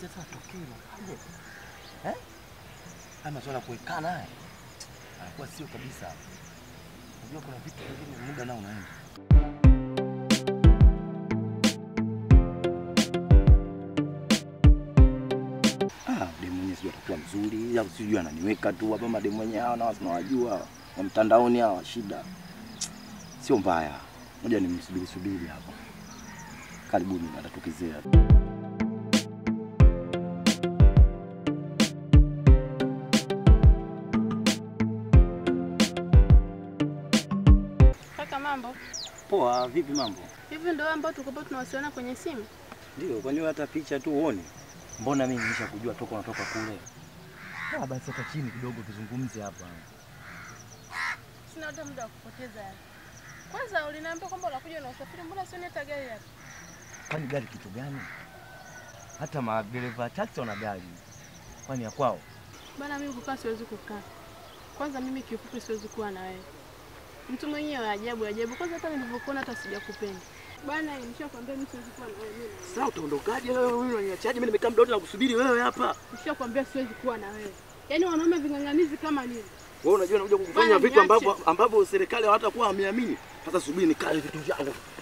sasa atokee unafaje? Eh? Haya masuala ya kuwekana haya anakuwa sio kabisa. Unajua kuna vitu vingine muda nao unaenda. Ah, demu mwenyewe sijui atakuwa mzuri au sijui ananiweka tu hapa. Mademu wenyewe hawa na tunawajua wa mtandaoni hawa, shida sio mbaya. Moja ni msubiri subiri hapa, karibuni atatokezea. Kaka, mambo Poa, vipi mambo? hivi ndio ambao tulikuwa tunawasiliana kwenye simu? Ndio, kwani wewe hata picha tu uone? Mbona mimi nimeshakujua toka unatoka kule? Ah, basi hata chini kidogo tuzungumze hapa. Sina hata muda wa kupoteza yani. Kwanza uliniambia kwamba unakuja na usafiri, mbona sioni hata gari hapa? Kwani gari kitu gani? Hata madereva taxi wana gari. Kwani ya kwao? Bana, mimi kukaa siwezi kukaa. Kwanza mimi kiufupi siwezi kuwa na wewe. Mtu mwenyewe ajabu ajabu. Kwanza hata nilivyokuona hata sijakupenda. Bana, nishakwambia mimi siwezi kuwa na wewe mimi. Sasa utaondokaje wewe? Wewe unaniachaje? Mimi nimekaa muda wote nakusubiri wewe hapa. Nishakwambia siwezi kuwa na wewe. Yaani wanaume ving'ang'anizi kama nini? Wewe unajua nakuja kukufanya Bwana, vitu niache. ambavyo ambavyo serikali hawatakuwa wameamini. Sasa subiri nikae vitu vyangu.